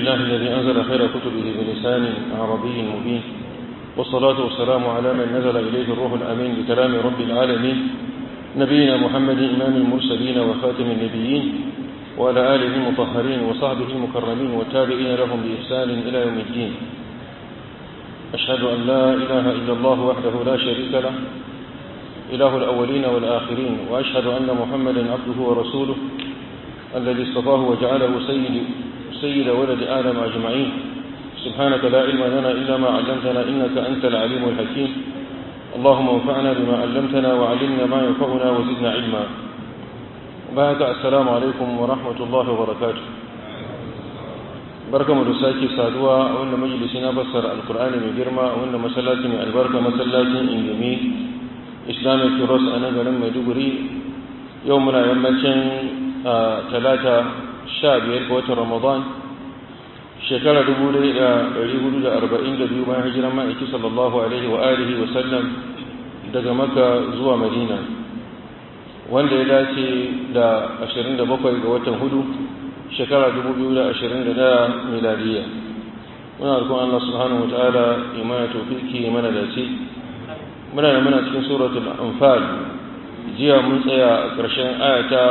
لله الذي أنزل خير كتبه بلسان عربي مبين والصلاة والسلام على من نزل إليه الروح الأمين بكلام رب العالمين نبينا محمد إمام المرسلين وخاتم النبيين وعلى آله المطهرين وصحبه المكرمين والتابعين لهم بإحسان إلى يوم الدين أشهد أن لا إله إلا الله وحده لا شريك له إله الأولين والآخرين وأشهد أن محمدا عبده ورسوله الذي اصطفاه وجعله سيد, سيد ولد آدم أجمعين سبحانك لا علم لنا إلا ما علمتنا إنك أنت العليم الحكيم اللهم انفعنا بما علمتنا وعلمنا ما ينفعنا وزدنا علما بعد السلام عليكم ورحمة الله وبركاته barkamu da sake saduwa a wannan majalisi na fassara alkur'ani mai girma a wannan masallaci mai albarka masallacin ingimi islamic cross a nan garin maiduguri yau muna yammacin talata sha biyar ga watan ramadan shekara dubu da ɗari hudu da arba'in da biyu bayan hijiran ma'aiki sallallahu alaihi wa alihi wa sallam daga maka zuwa madina wanda ya dace da ashirin da bakwai ga watan hudu shekara 2021 miladiya muna rukun Allah subhanahu wa ta'ala imana tofiki mana dace muna da muna cikin suratul anfal jiya mun tsaya a ƙarshen ayata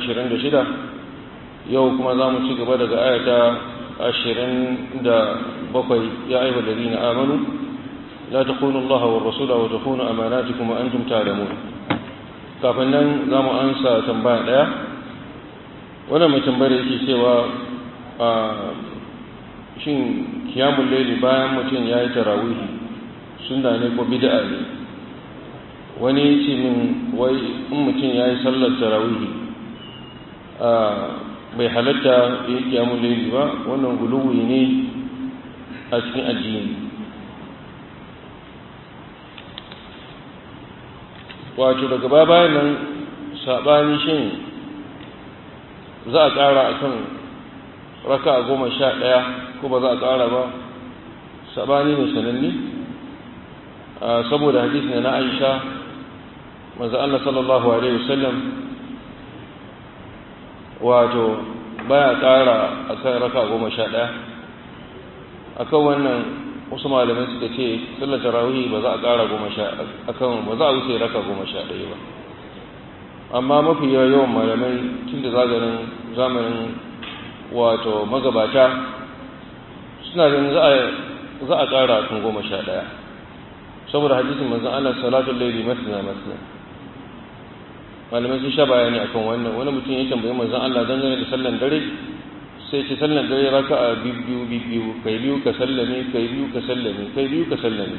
26 yau kuma za mu ci gaba daga ayata 27 ya aiwa ladina amanu la takunu Allah wa rasula wa takunu amanatikum wa antum ta'lamun kafin nan za mu ansa tambaya daya wannan mai tambayar yake cewa a shin kiyamun laili bayan mutum ya yi tarawihi suna ne ko bid'a ne wani ce min wai in mutum ya yi sallar tarawihi bai halatta ya yi kiyamun laili ba wannan guluwi ne a cikin addini wato daga bayan nan saɓani shin za a ƙara a kan raka a goma sha ɗaya ko ba za a ƙara ba saɓani ne sananni saboda hadisi na aisha maza Allah sallallahu Alaihi wasallam wato baya ƙara a kan raka a goma sha ɗaya a kan wannan wasu malamai suka ce sallar tarawih ba za a ƙara goma sha akan ba za a wuce raka goma sha ɗaya ba amma mafi yawan malamai tun da zagarin zamanin wato magabata suna ganin za a ƙara kan goma sha ɗaya saboda hadisin manzan Allah salatun laili masna masna malamai sun sha bayani akan wannan wani mutum ya tambayi manzan Allah dangane da sallan dare sai ce sallan dare raka a biyu biyu kai biyu ka sallame kai biyu ka sallame kai biyu ka sallame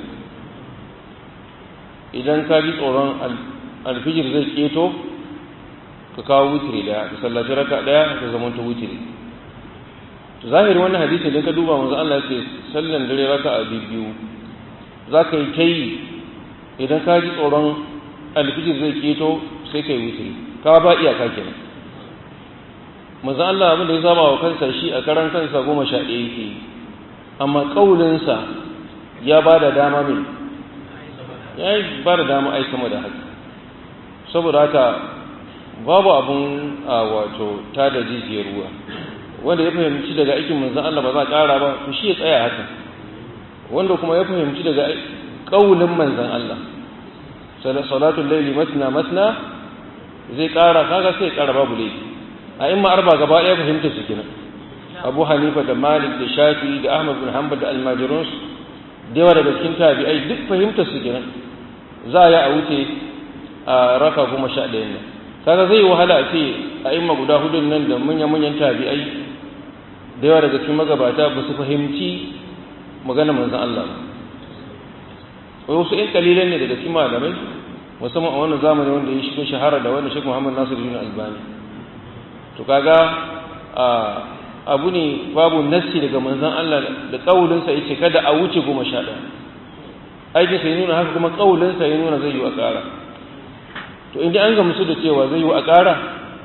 idan ka ji tsoron alfijir zai keto ka kawo wutiri daya ka sallaci raka daya ka zama ta wutiri to zahiri wannan hadisi idan ka duba manzo Allah ya ce sallan dare raka a biyu za ka yi kai idan ka ji tsoron alfijir zai keto sai ka yi wutiri ka ba iyaka kenan manzo Allah abin da ya saba wa kansa shi a karan kansa goma sha ɗaya yake amma kaulinsa ya ba da dama mai ya ba da dama ai sama da haka saboda haka babu abun a wato ta da jijiyar ruwa wanda ya fahimci daga aikin manzan Allah ba za a ƙara ba to shi ya tsaya haka wanda kuma ya fahimci daga ƙaunin manzan Allah salatul laili masna masna zai ƙara kaga sai ƙara babu laifi a imma arba gaba ɗaya fahimta su kenan Abu Hanifa da Malik da Shafi da Ahmad bin Hanbal da Almajirun da yawa daga cikin tabi'ai duk fahimtar su kenan za a yi a wuce a raka goma sha ɗayan nan kaga zai wahala a ce a imma guda hudun nan da manya-manyan tabi'ai da yawa daga cikin magabata ba su fahimci magana manzan Allah ba wasu in kalilan ne daga cikin malamai musamman a wannan zamani wanda ya shiga shahara da wannan Sheikh Muhammad Nasir bin Albani to kaga abu ne babu nassi daga manzan Allah da kaulinsa yace kada a wuce goma sha ɗaya aikin sai nuna haka kuma kaulinsa ya nuna zai yi a ƙara to inda an gamsu da cewa zai yi a ƙara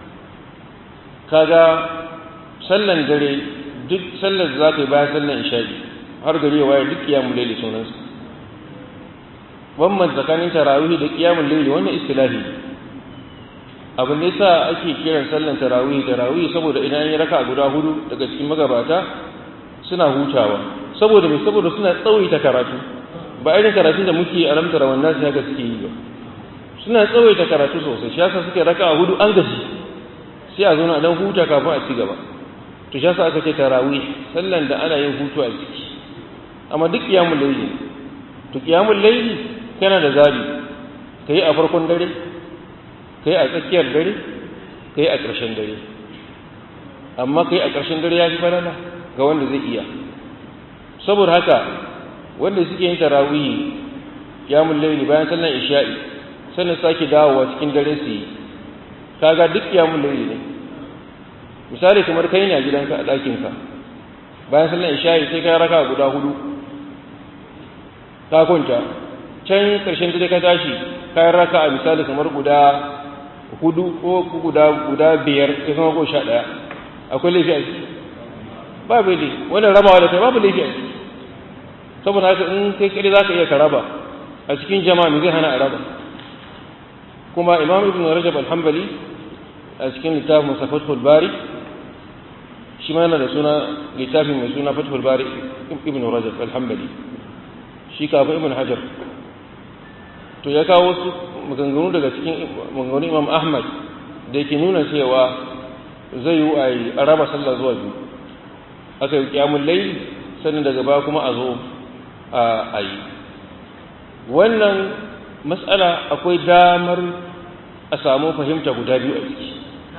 kaga sallan dare duk sallar da za ka yi bayan sallan isha'i har gari ya waye duk kiyamun laili sunansa wannan tsakanin tarawih da kiyamun laili wannan istilahi abin da yasa ake kiran sallan tarawih tarawih saboda idan ya raka guda hudu daga cikin magabata suna hutawa saboda mai saboda suna tsawaita karatu ba irin karatun da muke a ramtara wannan su haka suke yi ba suna tsawaita karatu sosai shi yasa suke raka a hudu an gaji sai a zauna dan huta kafin a ci gaba to shi yasa aka ce tarawih sallan da ana yin hutu a ciki amma duk qiyamul layli to qiyamul layli kana da zabi kai a farkon dare kai a tsakiyar dare kai a ƙarshen dare amma kai a ƙarshen dare ya fi balala ga wanda zai iya saboda haka wanda suke yin tarawih qiyamul layli bayan sallan isha'i sannan sake dawowa cikin dare su yi kaga duk qiyamul layli ne misali kamar kai ne a gidanka a ɗakinka bayan sallan isha'i sai ka raka guda hudu ka kwanta can ƙarshen dare ka tashi ka raka a misali kamar guda hudu ko guda guda biyar ya zama ko sha ɗaya akwai laifi a ciki babu laifi wannan rabawa da kai babu laifi a ciki saboda haka in kai kare za ka iya ka raba a cikin jama'a me zai hana a raba kuma imam ibn rajab al-hanbali a cikin littafin sa fathul bari shi ma yana da suna littafin mai suna fathul bari ibn rajab al-hanbali shi kafin ibn hajar to ya kawo wasu maganganu daga cikin maganganu imam ahmad da yake nuna cewa zai yi a raba sallah zuwa biyu aka yi kyamun laili sannan daga baya kuma a zo a yi wannan matsala akwai damar a samu fahimta guda biyu a ciki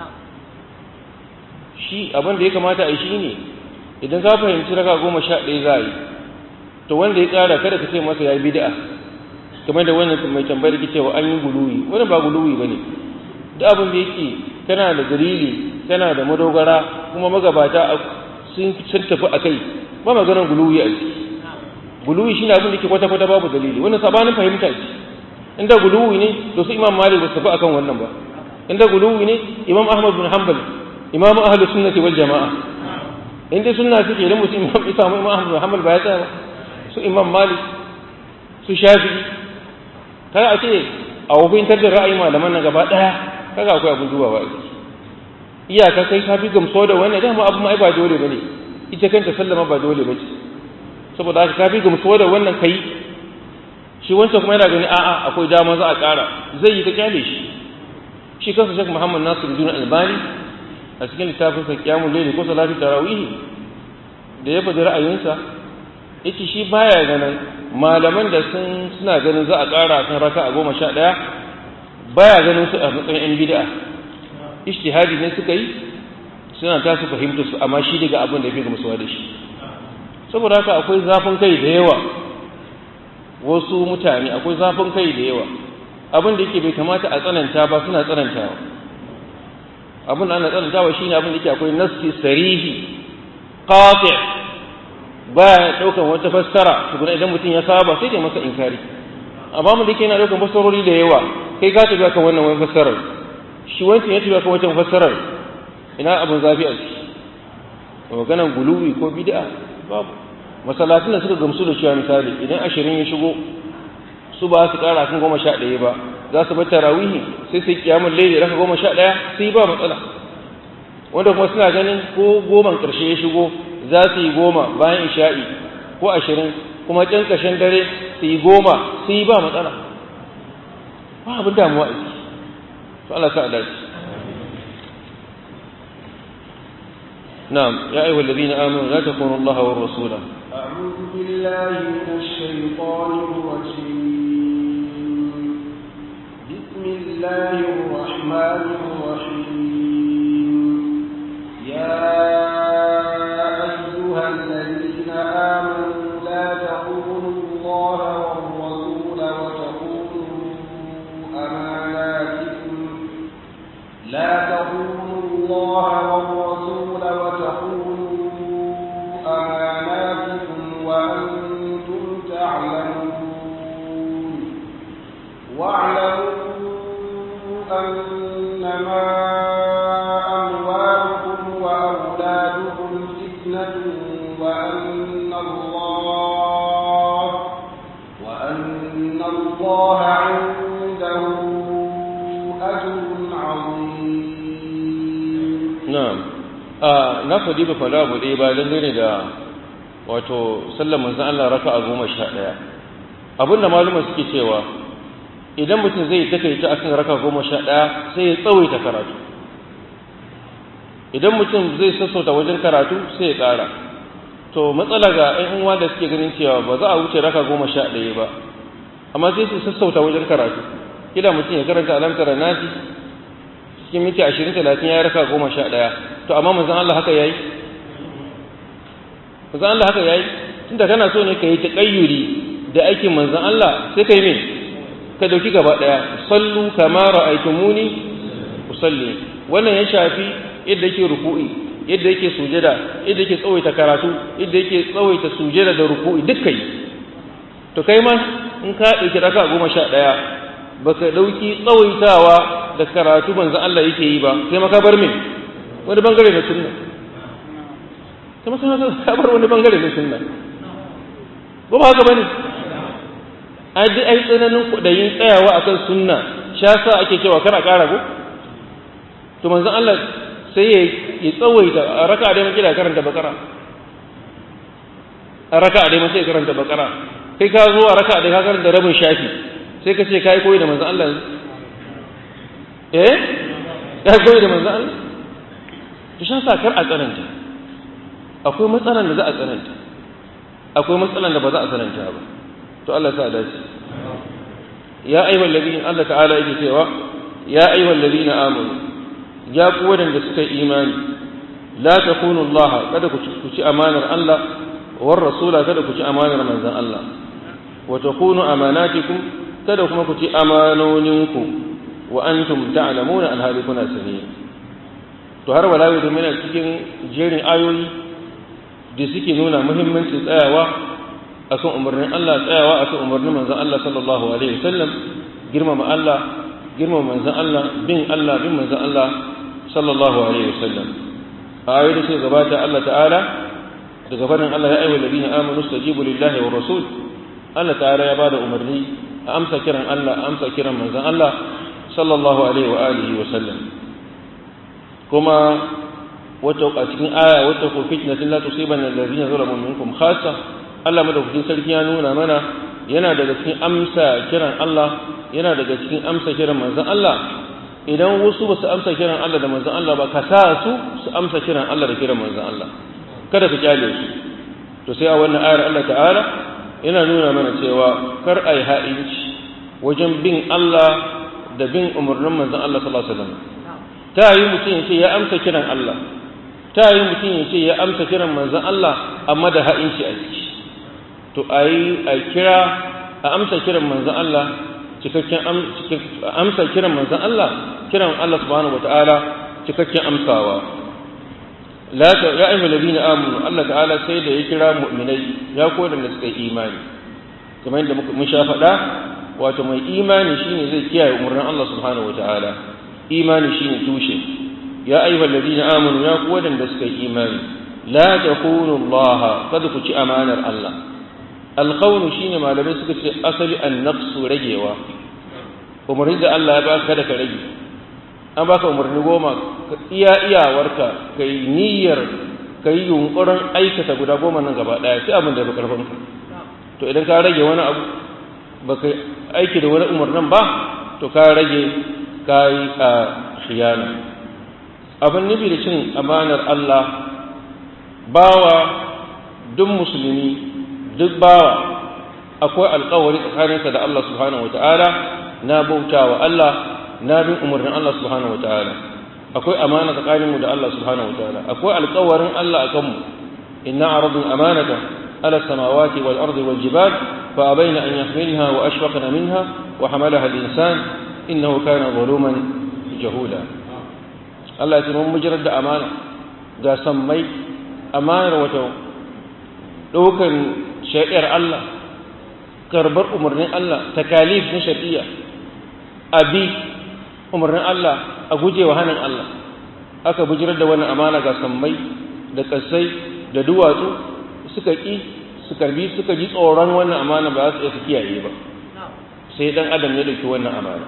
shi abin da ya kamata a yi shi ne idan ka fahimci raka goma sha ɗaya za a yi to wanda ya ƙara kada ka ce masa ya yi bida'a kamar da wannan mai tambayar ki cewa an yi guluwi wannan ba guluwi ba ne duk abin da yake kana da dalili kana da madogara kuma magabata sun tafi a kai ba maganar guluwi a ciki guluwi shine abin da ke kwata-kwata babu dalili wannan sabanin fahimta ce inda guluwi ne to su imam malik ba su tafi akan wannan ba inda guluwi ne imam ahmad bin hanbal imam ahlus sunnati wal jamaa inda sunna suke da mutum imam isa imam ahmad bin hanbal ba ya tsaya su imam malik su shafi'i kaga a ce a wafintar da ra'ayi malaman nan gaba daya kaga akwai abin dubawa a ciki iyaka kai ka fi gamsuwa da wannan dama abu ma ai ba dole bane ita kanta sallama ba dole bace saboda haka ka fi gamsuwa da wannan kai shi wancan kuma yana gani a'a akwai dama za a ƙara zai yi ka kyale shi shi kansa shek muhammad nasir bin albani a cikin littafin sa qiyamul layl ko salatu tarawih da ya faɗi ra'ayinsa yace shi baya ganin malaman da sun suna ganin za a ƙara kan raka a goma sha ɗaya baya ganin su a matsayin yan bid'a ijtihadi ne suka yi suna ta su fahimta su amma shi daga abin da ya fi gamsuwa da shi saboda haka akwai zafin kai da yawa wasu mutane akwai zafin kai da yawa abin da yake bai kamata a tsananta ba suna tsanantawa abin da ana tsanantawa shine abin da yake akwai nassi sarihi qati baya daukan wata fassara tukuna idan mutum ya saba sai dai masa inkari amma mun da yake yana daukan fassarori da yawa kai ka tafi kan wannan wani fassarar shi wancan ya tafi kan wancan fassarar ina abin zafi a ciki maganan guluwi ko bid'a babu masallatin da suka gamsu da cewa misali idan ashirin ya shigo su ba su kara kan goma sha ɗaya ba za su bar tarawihi sai sai kiyamun laili raka goma sha ɗaya su yi ba matsala wanda kuma suna ganin ko goman ƙarshe ya shigo za su yi goma bayan isha'i ko ashirin kuma can ƙarshen dare su yi goma su yi ba matsala ba abin damuwa a ciki to Allah sa a dace نعم يا أيها الذين آمنوا لا تخونوا الله والرسول أعوذ بالله من الشيطان الرجيم بسم الله الرحمن الرحيم يا أيها الذين آمنوا لا تخونوا الله والرسول وتخونوا أماناتكم لا تخونوا الله والرسول وتخونوا أماناتكم وأنتم تعلمون واعلموا أنما أموالكم وأولادكم فتنة وأن الله وأن الله عنده أجر عظيم na'am a na faɗi ba faɗa abu ɗaya ba dangane da wato sallar manzon Allah raka'a goma sha ɗaya abinda maluma suke cewa idan mutum zai takaita akan raka goma sha ɗaya sai ya tsawaita karatu idan mutum zai sassauta wajen karatu sai ya ƙara to matsala ga ‘yan uwa da suke ganin cewa ba za a wuce raka goma sha ɗaya ba amma sai su sassauta wajen karatu kila mutum ya karanta alamtara nasi cikin minti ashirin talatin ya yi raka goma sha ɗaya to amma manzan Allah haka ya yi manzan Allah haka ya yi tunda kana so ne ka yi taƙayyuri da aikin manzan Allah sai ka yi mai ka dauki gaba daya sallu kama ra'aytumuni usalli wannan ya shafi yadda yake ruku'i yadda yake sujada yadda yake tsawaita karatu yadda yake tsawaita sujada da ruku'i dukkan to kai ma in ka dauki raka goma sha daya baka dauki tsawaitawa da karatu manzo Allah yake yi ba sai maka bar me wani bangare na sunna kuma sai ka bar wani bangare na sunna ba ba haka bane ai duk ai tsananin kudayin tsayawa akan sunna sha sa ake cewa kana ƙara ko to manzon Allah sai ya ya tsawaita a raka'a dai muke da karanta bakara a raka'a dai muke karanta bakara kai ka zo a raka'a dai ka karanta rabin shafi sai ka ce kai koyi da manzon Allah eh ka koyi da manzon Allah to sha sa kar a tsananta akwai matsalan da za a tsananta akwai matsalan da ba za a tsananta ba to Allah sa dace ya ayyuhal ladina Allah ta'ala yake cewa ya ayyuhal ladina amanu ya ku wadanda suka imani la takunu Allah kada ku ci amanar Allah war rasula kada ku ci amanar manzon Allah wa takunu amanatikum kada kuma ku ci amanoninku wa antum ta'lamuna an hali kuna sani to har wala yau da cikin jerin ayoyi da suke nuna muhimmancin tsayawa akan umarnin Allah tsayawa akan umarnin manzon Allah sallallahu alaihi wasallam girmama Allah girmama manzon Allah bin Allah bin manzon Allah sallallahu alaihi wasallam ayoyi da suka gabata Allah ta'ala daga barin Allah ya ayyuhal ladina amanu stajibu lillahi wa rasul Allah ta'ala ya bada umarni a amsa kiran Allah a amsa kiran manzon Allah sallallahu alaihi wa alihi wa sallam kuma wata a cikin aya wata ko fitnatin la tusibanna alladhina zalamu minkum khassa Allah madaukakin sarki ya nuna mana yana daga cikin amsa kiran Allah yana daga cikin amsa kiran manzon Allah idan wasu ba su amsa kiran Allah da manzon Allah ba ka sa su su amsa kiran Allah da kiran manzon Allah kada ka kyale su to sai a wannan ayar Allah ta'ala yana nuna mana cewa kar ai ha'inci wajen bin Allah da bin umarnin manzon Allah sallallahu alaihi wasallam ta yi mutum ya ce ya amsa kiran Allah ta yi mutum ya ce ya amsa kiran manzon Allah amma da ha'inci a ciki to a yi a kira a amsa kiran manzan Allah cikakken amsa kiran manzan Allah kiran Allah subhanahu wata'ala cikakken amsawa la ta ya ayyuhal ladina amanu Allah ta'ala sai da ya kira mu'minai ya koda da suka yi imani kamar yadda mun sha faɗa wato mai imani shine zai kiyaye umarnin Allah subhanahu wata'ala imani shine tushe ya ayyuhal ladina amanu ya koda da suka yi imani la takunu Allah kada ku ci amanar Allah alkhawnu shine malamai suka ce asali annaqsu ragewa umarni da Allah ya baka kada ka rage an baka umarni goma iya iyawarka kai niyyar kai yunkurin aikata guda goma nan gaba daya sai abin da ya karfin ka to idan ka rage wani abu baka aiki da wani umarnin ba to ka rage kai a khiyana abin nufi da cin amanar Allah bawa duk musulmi duk bawa akwai alkawari tsakaninsa da Allah subhanahu wataala na bautawa Allah na bin umarnin Allah subhanahu wataala akwai amana tsakaninmu da Allah subhanahu wataala akwai alkawarin Allah akan mu inna aradun amanata ala samawati wal ardi wal jibal fa abaina an yahmilha wa ashfaqna minha wa hamalaha al insan innahu kana zaluman jahuda Allah ya ce mun mujirar da amana ga sammai amanar wato ɗaukar shari'ar Allah karbar umarnin Allah takalif na shari'a abi umarnin Allah a gujewa hannun Allah aka bujirar da wannan amana ga sammai da kasai da duwatsu suka ƙi su karbi suka ji tsoron wannan amana ba za su iya su kiyaye ba sai dan adam ya dauki wannan amana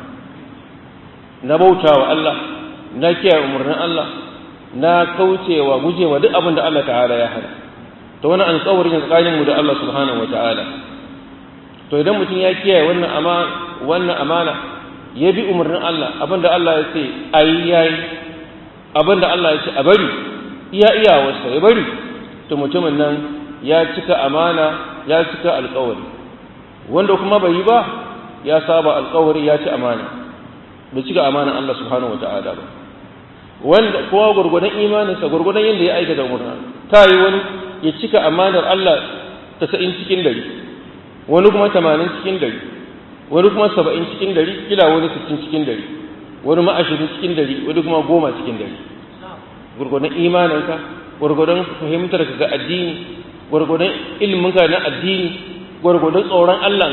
na bautawa Allah na kiyaye umarnin Allah na kaucewa gujewa duk abin da Allah ta'ala ya hana to wani alƙawarin tsakanin mu da Allah subhanahu wataala to idan mutum ya kiyaye wannan amana wannan amana ya bi umarnin Allah abinda Allah ya ce ayi yayi abinda Allah ya ce a bari iya iyawarsa ya bari to mutumin nan ya cika amana ya cika alƙawari wanda kuma bai yi ba ya saba alƙawari ya ci amana bai cika amanan Allah subhanahu wataala ba wanda kowa gurgudan imaninsa gurgudan yadda ya aikata umarnin ta yi wani ya cika amanar Allah tasa'in cikin dari wani kuma tamanin cikin dari wani kuma saba'in cikin dari kila wani sittin cikin dari wani ma ashirin cikin dari wani kuma goma cikin dari gurgudan imaninka gurgudan fahimtar ka ga addini gurgudan ilminka na addini gurgudan tsoron Allah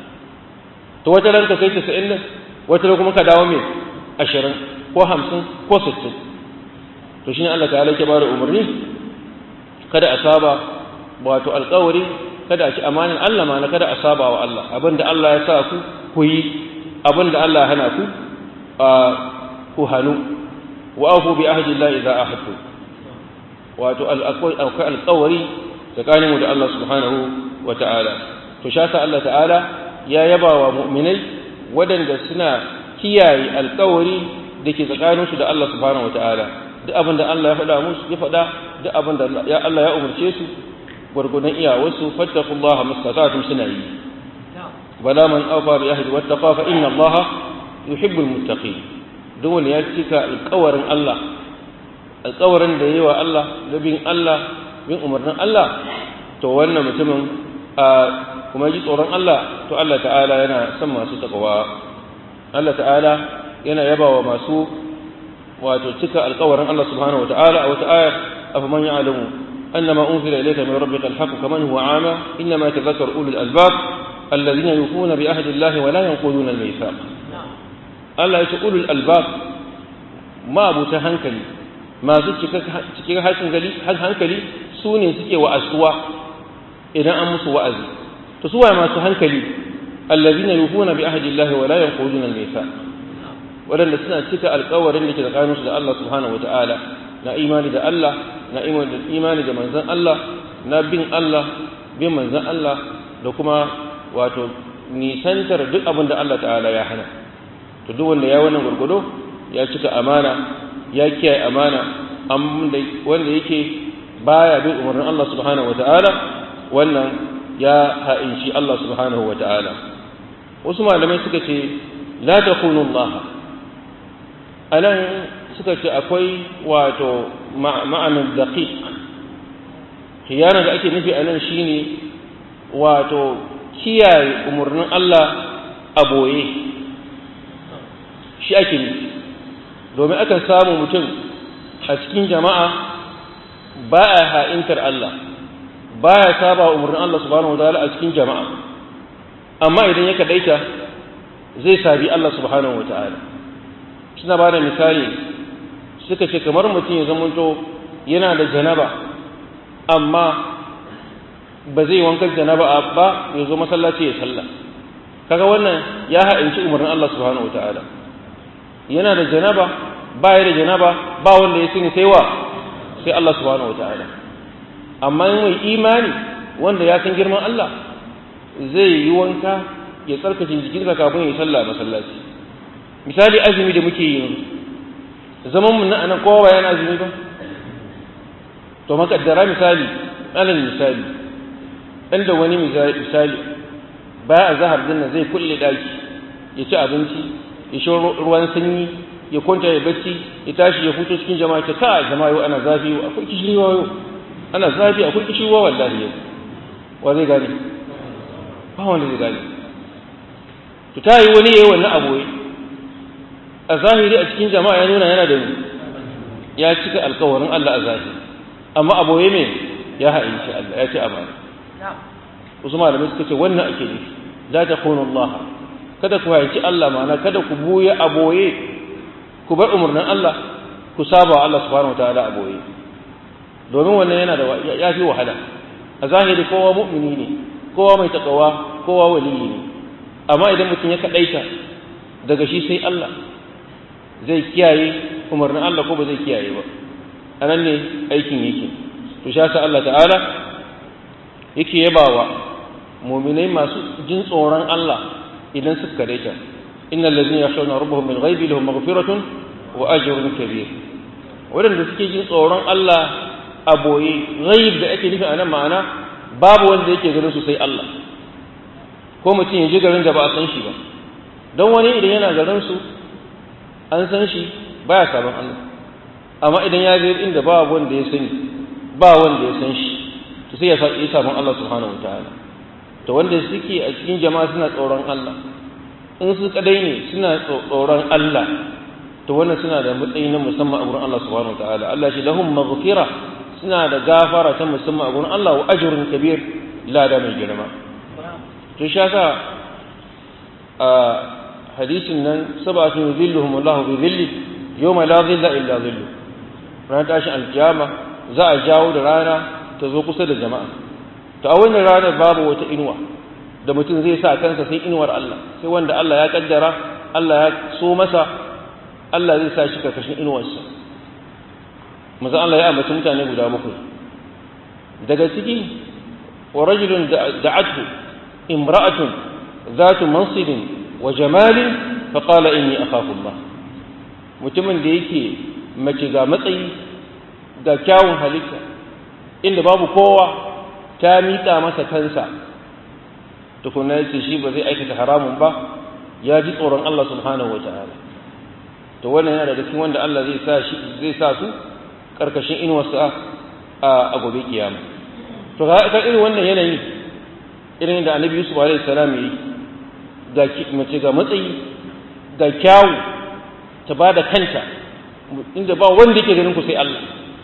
to wata ranka kai tasa'in nan wata kuma ka dawo mai ashirin ko hamsin ko sittin to shi ne Allah ta'ala ke bada umarni kada a saba wato alkawari kada a ci amanin Allah ma na kada a saba wa Allah abinda Allah ya sa ku ku yi abinda Allah hana ku ku hannu wa afu bi ahdi Allah idza ahadtu wato akwai alkawari tsakaninmu da Allah subhanahu wa ta'ala to shasa Allah ta'ala ya yaba wa mu'minai waɗanda suna kiyaye alkawari da ke tsakaninsu da Allah subhanahu wata'ala duk abin da Allah ya faɗa musu ya faɗa duk abin da ya Allah ya umarce su gwargwadon iyawarsu fattakullaha mastata'tum suna yi bala man awfa bi ahdi wattaqa fa inna Allah yuhibbul muttaqin duk wanda ya cika alƙawarin Allah alƙawarin da yayi wa Allah da bin Allah bin umarnin Allah to wannan mutumin kuma ji tsoron Allah to Allah ta'ala yana son masu takawa Allah ta'ala yana yaba wa masu wato cika alkawarin Allah subhanahu wata'ala a wata ayar afa man ya'lamu annama unzila ilayka min rabbika alhaq kaman huwa ama inma yatadhakkaru ulul albab alladhina yufuna bi ahdi Allah wa la yanquduna almithaq Allah ya ce ulul albab ma abuta hankali masu cikin hankali hankali su ne suke wa'azuwa idan an musu wa'azi to su waye masu hankali alladhina yufuna bi ahdi Allah wa la yanquduna almithaq waɗanda suna cika alkawarin da ke tsakaninsu da Allah subhanahu wata'ala na imani da Allah na imani da manzan Allah na bin Allah bin manzan Allah da kuma wato nisantar duk abin da Allah ta'ala ya hana to duk wanda ya wannan gurgudo ya cika amana ya kiyaye amana wanda yake baya bin umarnin Allah subhanahu wata'ala wannan ya ha'inci Allah subhanahu wata'ala wasu malamai suka ce la takunu Allah a nan suka ce akwai wato ma'anin daƙiƙ khiyana da ake nufi a nan shi ne wato kiyaye umarnin Allah a boye shi ake nufi domin akan samu mutum a cikin jama'a ba a ha'intar Allah ba ya saba umarnin Allah subhanahu wa ta'ala a cikin jama'a amma idan ya kaɗaita zai sabi Allah subhanahu wa ta'ala suna ba da misali suka ce kamar mutum ya zamanto yana da janaba amma ba zai wankan janaba ba ya zo masallaci ya sallah kaga wannan ya ha'inci umarnin Allah subhanahu wataala yana da janaba ba ya da janaba ba wanda ya sani sai wa sai Allah subhanahu wataala amma mai imani wanda ya san girman Allah zai yi wanka ya tsarkake jikinsa kafin ya sallah masallaci misali azumi da muke yi zaman mu na anan kowa bayan azumi ba to makaddara misali alal misali inda wani misali baya a zahar dinna zai kulle daki ya ci abinci ya sha ruwan sanyi ya kwanta ya bacci ya tashi ya fito cikin jama'a ta ka jama'a yau ana zafi akwai kishirwa yau ana zafi akwai kishirwa wallahi yau wa zai gane ba wanda zai gane to ta yi wani yayi wannan aboye a zahiri a cikin jama'a ya nuna yana da ya cika alkawarin Allah a zahiri amma aboye me ya ha'inci Allah ya ci amana wasu malamai suka ce wannan ake nufi la takunu Allah kada ku ha'inci Allah ma'ana kada ku buya aboye ku bar umarnin Allah ku saba wa Allah subhanahu wataala aboye domin wannan yana da ya fi wahala a zahiri kowa mu'mini ne kowa mai takawa kowa waliyi ne amma idan mutum ya kadaita daga shi sai Allah zai kiyaye umarnin Allah ko ba zai kiyaye ba a nan ne aikin yake to sha sa Allah ta'ala yake yabawa mu'minai masu jin tsoron Allah idan suka kadaita innal ladzina yakhshawna rabbahum bil ghaibi lahum maghfiratun wa ajrun kabir wadanda suke jin tsoron Allah a boye ghaib da ake nufi a nan ma'ana babu wanda yake ganin su sai Allah ko mutum ya ji garin da ba a san shi ba don wani idan yana garin su an san shi baya sabon Allah amma idan ya je inda ba wanda ya sani ba wanda ya san shi to sai ya sa yi sabon Allah subhanahu wataala to wanda suke a cikin jama'a suna tsoron Allah in su kadai ne suna tsoron Allah to wannan suna da matsayi na musamman a gurin Allah subhanahu wataala Allah shi lahum maghfira suna da gafara ta musamman a gurin Allah wa ajrun kabir lada mai girma to shi yasa a hadisin nan sabatun yuzilluhum Allah bi dhilli yawma la dhilla illa dhillu ran tashin alkiyama za a jawo da rana ta zo kusa da jama'a to a wannan ranar babu wata inuwa da mutum zai sa kansa sai inuwar Allah sai wanda Allah ya kaddara Allah ya so masa Allah zai sa shi karkashin inuwarsa maza Allah ya ambaci mutane guda bakwai daga ciki wa rajulun da'athu imra'atun zatu mansibin wa jamalin fa qala inni akhafu Allah mutumin da yake mace ga matsayi ga kyawun halitta inda babu kowa ta miƙa masa kansa tukuna yace shi ba zai aikata haramun ba ya ji tsoron Allah subhanahu wataala to wannan yana daga cikin wanda Allah zai sa shi zai sa su karkashin inuwarsa a gobe kiyama to ga irin wannan yanayi irin da Annabi Yusuf alaihi salam yi ga mace ga matsayi ga kyawu ta bada kanta inda ba wanda yake ganin ku sai Allah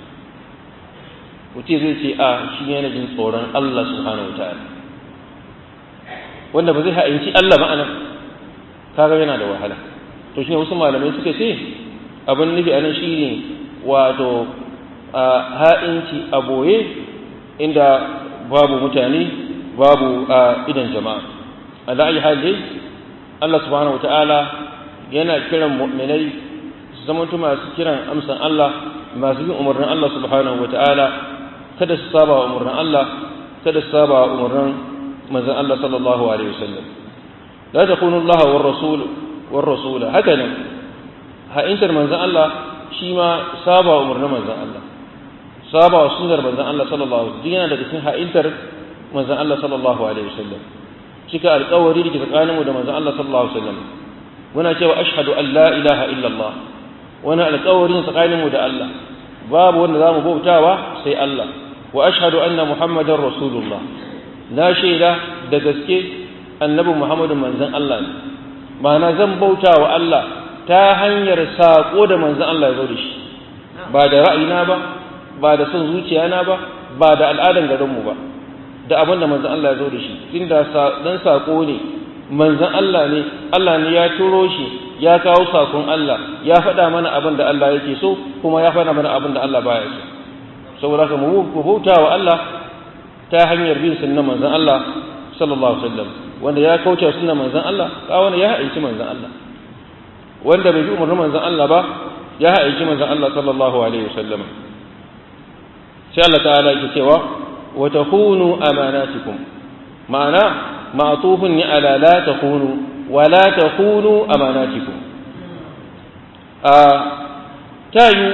mutum zai ce a shi yana jin tsoron Allah subhanahu wataala wanda ba zai ha'inci Allah ba anan kaga yana da wahala to shine wasu malamai suka ce abin nufi anan shine wato ha'inci a boye inda babu mutane babu idan jama'a ala ayi hali Allah subhanahu wataala yana kiran mu'minai su zamanto masu kiran amsan Allah masu bin umarnin Allah subhanahu wataala kada su saba wa umarnin Allah kada su saba wa umarnin manzon Allah sallallahu alaihi wasallam la takunu Allah war rasul war rasul haka nan ha'intar manzon Allah shi ma saba wa umarnin manzon Allah saba wa sunnar manzon Allah sallallahu alaihi wasallam yana daga cikin ha'intar manzon Allah sallallahu alaihi wasallam cika alƙawari da ke tsakaninmu da manzon Allah sallallahu alaihi wasallam muna cewa ashhadu an la ilaha illallah wani alƙawari tsakaninmu da Allah babu wanda zamu bautawa sai Allah wa ashhadu anna muhammadar rasulullah na shaida da gaske annabi muhammadu manzon Allah ne ma'ana zan bauta wa Allah ta hanyar saƙo da manzon Allah ya zo da shi ba da ra'ayina ba ba da son zuciyana ba ba da al'adan garinmu ba da abin da manzon Allah ya zo da shi inda dan saƙo ne manzon Allah ne Allah ne ya turo shi ya kawo sakon Allah ya faɗa mana abin da Allah yake so kuma ya faɗa mana abin da Allah baya so saboda haka mu bauta wa Allah ta hanyar bin sunnan manzon Allah sallallahu alaihi wasallam wanda ya kauce sunnan manzon Allah ka wanda ya haici manzon Allah wanda bai bi umarnin manzon Allah ba ya haici manzon Allah sallallahu alaihi wasallam sai Allah ta'ala yake cewa wa takunu amanatikum ma'ana ma'tufun ni ala la takunu wa la takunu amanatikum a tayu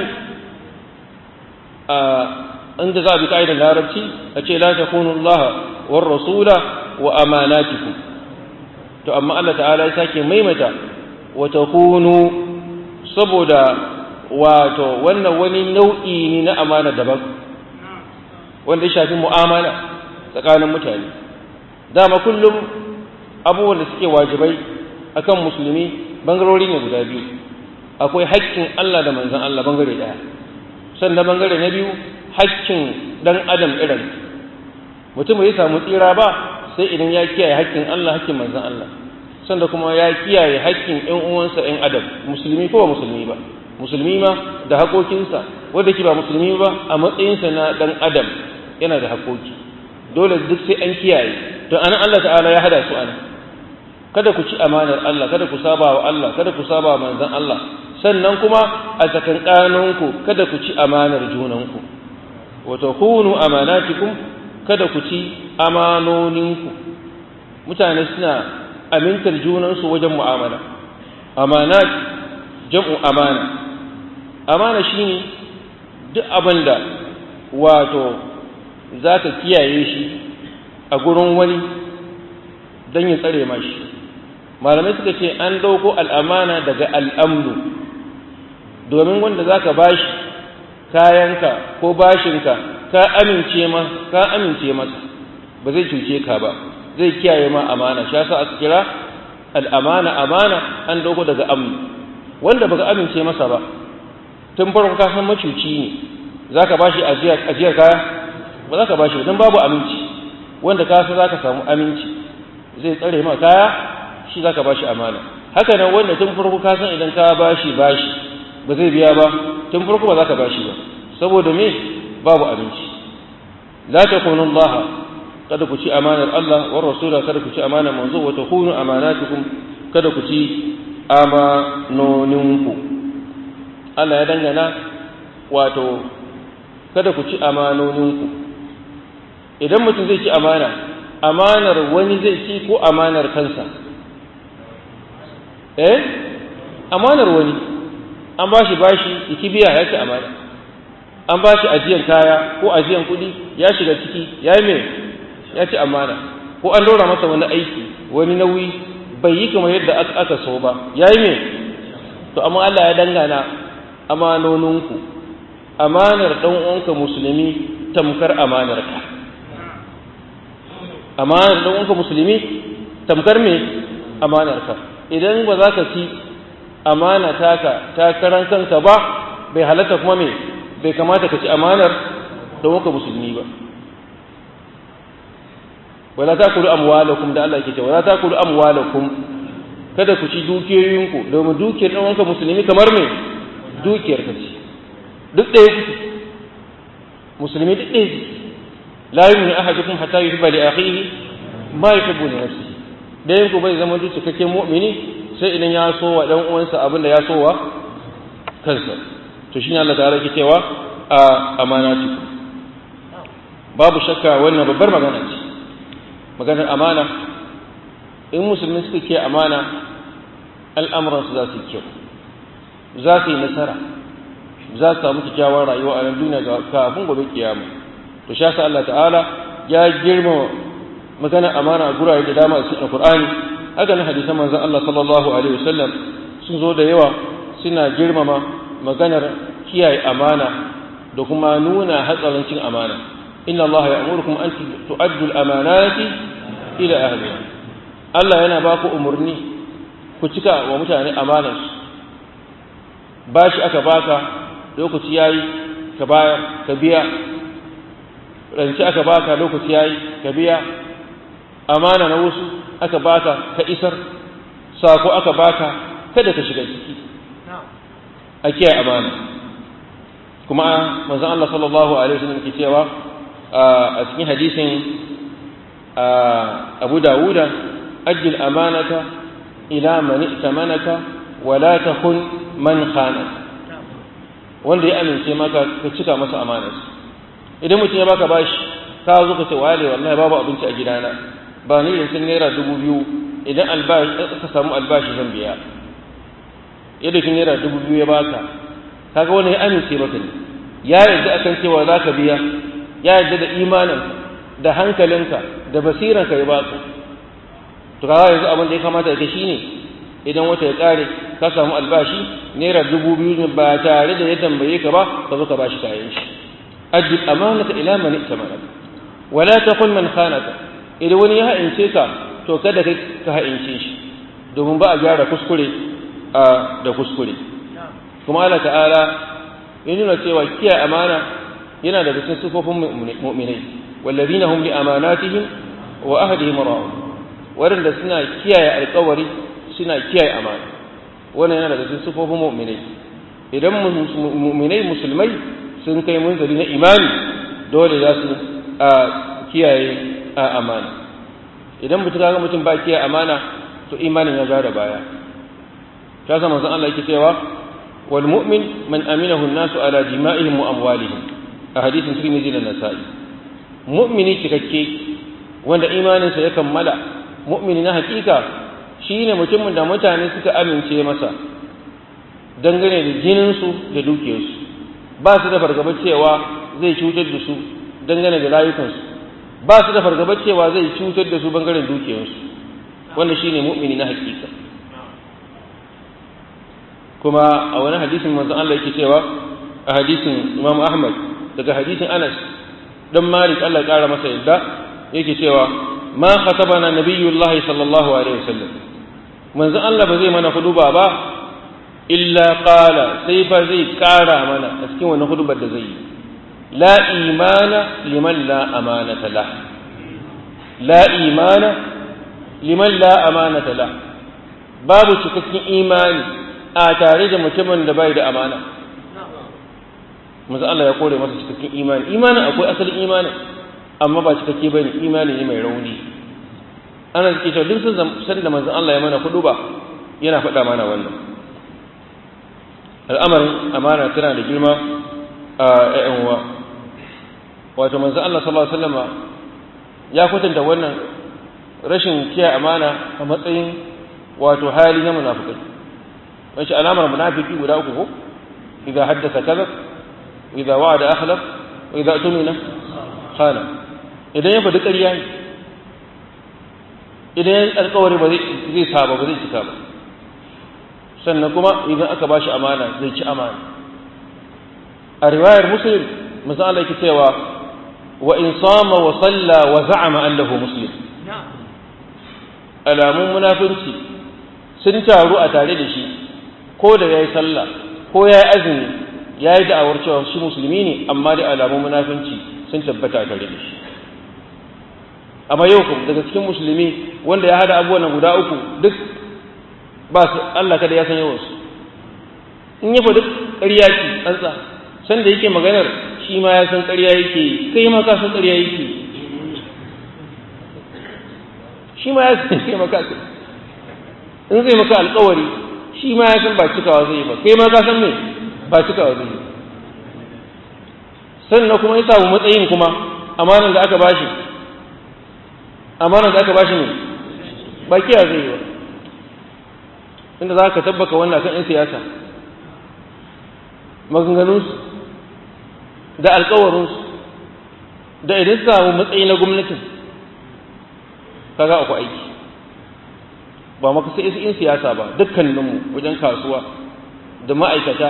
a inda za a bi ka'idar larabci a ce la takunu Allah war rasula wa amanatikum to amma Allah ta'ala ya sake maimaita wa takunu saboda wato wannan wani nau'i ne na amana daban wanda ya shafi mu'amala tsakanin mutane dama kullum abubuwan da suke wajibai akan musulmi bangarori ne guda biyu akwai haƙƙin Allah da manzon Allah bangare ɗaya sannan bangare na biyu haƙƙin dan adam irin mutum bai samu tsira ba sai idan ya kiyaye haƙƙin Allah haƙƙin manzon Allah sannan kuma ya kiyaye haƙƙin ƴan uwansa ƴan adam musulmi ko ba musulmi ba musulmi ma da haƙoƙinsa wanda ke ba musulmi ba a matsayinsa na ɗan adam yana da haƙoƙi dole duk sai an kiyaye to anan Allah ta'ala ya hada su anan kada ku ci amanar Allah kada ku saba wa Allah kada ku saba wa manzon Allah sannan kuma a tsakankaninku kada ku ci amanar junanku wa takunu amanatikum kada ku ci amanoninku mutane suna amintar junansu wajen mu'amala amanat jam'u amana amana shine duk abin da wato za ka kiyaye shi a gurin wani don ya tsare mashi malamai suka ce an ɗauko al'amana daga al'amnu domin wanda za ka bashi kayanka ko bashinka ka amince ma ka amince masa ba zai cuce ka ba zai kiyaye ma amana shi yasa aka kira al'amana amana an ɗauko daga amnu wanda baka amince masa ba tun farko ka san macuci ne za ka bashi ajiyar kaya ba za ka bashi ba don babu aminci wanda ka san za ka samu aminci zai tsare ma kaya shi za ka bashi amana haka nan wanda tun farko ka san idan ka bashi bashi ba zai biya ba tun farko ba za ka bashi ba saboda me babu aminci la takunu Allah kada ku ci amanar Allah wa rasula kada ku ci amanar manzo wa takunu amanatukum kada ku ci amanoninku Allah ya dangana wato kada ku ci amanoninku idan mutum zai ci amana amanar wani zai ci ko amanar kansa eh amanar wani an ba shi bashi iki biya ya ci amana an ba shi ajiyan kaya ko ajiyan kuɗi ya shiga ciki ya yi mai ya ci amana ko an dora masa wani aiki wani nauyi bai yi kamar yadda aka so ba ya yi mai to amma Allah ya dangana amanoninku amanar ɗan uwanka musulmi tamkar amanar ka amanar ɗan uwanka musulmi tamkar me amanar ka idan ba za ka ci amana taka ta karan kanka ba bai halatta kuma me bai kamata ka ci amanar ɗan uwanka musulmi ba wala takulu amwalakum da Allah yake cewa wala takulu amwalakum kada ku ci dukiyoyinku domin dukiyar ɗan uwanka musulmi kamar me dukiyar ka ce duk ɗaya kuke musulmi duk ɗaya kuke la yu'minu ahadukum hatta yuhibba li akhihi ma yuhibbu li nafsihi dayan ku bai zama duk cikakken mu'mini sai idan ya so wa dan uwansa abin da ya so wa kansa to shine Allah ta'ala yake cewa a amanati babu shakka wannan babbar magana ce maganar amana in musulmi suka ke amana al'amuransu za su yi kyau za su yi nasara za su samu kyakkyawar rayuwa a nan duniya kafin gobe kiyama to sha sa Allah ta'ala ya girma magana amana a gurare da dama a cikin Qur'ani haka nan hadisan manzon Allah sallallahu alaihi wasallam sun zo da yawa suna girmama maganar kiyaye amana da kuma nuna hatsarin cin amana inna Allah ya'murukum an tu'addu al-amanati ila ahliha Allah yana ba ku umarni ku cika wa mutane amanarsu bashi aka baka lokaci yayi ka bayar ka biya rance aka baka lokaci yayi ka biya amana na wasu aka baka ka isar sako aka baka kada ka shiga ciki a kiyaye amana kuma manzon Allah sallallahu alaihi wasallam ke cewa a cikin hadisin Abu Dawuda ajil amanata ila man itamanaka wala takun man khana wanda ya amince maka ka cika masa amanarsa idan mutum ya baka bashi ka zo ka ce wale wallahi babu abinci a gidana ba ni da sun naira dubu biyu idan albashi ka samu albashi zan biya yadda kin naira dubu biyu ya baka kaga wani ya amince maka ne ya yarda akan cewa za ka biya ya yarda da imanin da hankalinka da basiranka ya baka to kaga yanzu abin da ya kamata ka shine idan wata ya kare ka samu albashi naira dubu biyu ba tare da ya tambaye ka ba ka zo ka bashi kayan shi addi amanata ila man itamanaka wala taqul man khanaka idan wani ya ha'ince ka to kada kai ka ha'ince shi domin ba a gyara kuskure a da kuskure kuma Allah ta'ala ya nuna cewa kiyaye amana yana daga cikin sifofin mu'minai wallazina hum li amanatihim wa ahdihim ra'un waɗanda suna kiyaye alƙawari suna kiyaye amana wannan yana daga cikin sifofin mu'minai idan mu'minai musulmai sun kai munzali na imani dole za su kiyaye amana idan mutum ga mutum ba kiyaye amana to imanin ya da baya ta zama zan Allah yake cewa wal mu'min man aminahu an-nasu ala dima'ihim wa amwalihim a hadisin Tirmidhi da Nasa'i mu'mini cikakke wanda imaninsa ya kammala mu'mini na hakika shine mutumin da mutane suka amince masa dangane da jininsu da dukiyarsu ba su da fargabar cewa zai cutar da su dangane da rayukansu ba su da fargabar cewa zai cutar da su bangaren dukiyarsu wanda shine mu'mini na hakika kuma a wani hadisin manzon Allah yake cewa a hadisin Imam Ahmad daga hadisin Anas dan Malik Allah ya kara masa yadda yake cewa ma khatabana nabiyullahi sallallahu alaihi wasallam manzon Allah ba zai mana huduba ba illa qala sai fa zai kara mana a cikin wannan hudubar da zai yi la imana liman la amanata la la imana liman la amanata la babu cikakken imani a tare da mutumin da bai da amana manzo Allah ya kore masa cikakken imani imanin akwai asalin imani amma ba cikakke bane imani ne mai rauni ana suke cewa duk sun san da manzo Allah ya mana kudu ba yana faɗa mana wannan al'amarin amana tana da girma a ƴan uwa wato manzo Allah sallallahu alaihi wasallam ya kwatanta wannan rashin kiyaye amana a matsayin wato hali na munafikai wace alamar munafiki guda uku ko idza haddatha kadhab idza wa'ada akhlaf wa idza tumina khana idan ya faɗi ƙarya ne idan ya alƙawari ba zai saba ba zai cika ba sannan kuma idan aka bashi amana zai ci amana a riwayar muslim misali yake cewa wa in sama wa salla wa za'ama annahu muslim alamun munafinci sun taru a tare da shi ko da yayi sallah ko yayi azumi yayi da'awar cewa shi musulmi ne amma da alamun munafinci sun tabbata a tare da shi amma yau kuma daga cikin musulmi wanda ya hada abubuwan guda uku duk ba su Allah kada ya san yawansu in ya faɗi ƙarya ce tsantsa san da yake maganar shi ma ya san ƙarya yake kai ma ka san ƙarya yake shi ma ya san kai maka in zai maka alƙawari shi ma ya san ba cikawa zai yi ba kai ma ka san me ba cikawa zai yi sannan kuma ya samu matsayin kuma amanar da aka bashi amanar da aka bashi ne ba kiya zai yi ba inda za ka tabbaka wannan kan 'yan siyasa maganganunsu da alkawarinsu da idan su samu matsayi na gwamnatin kaga akwai aiki ba maka sai 'yan siyasa ba dukkaninmu wajen kasuwa da ma'aikata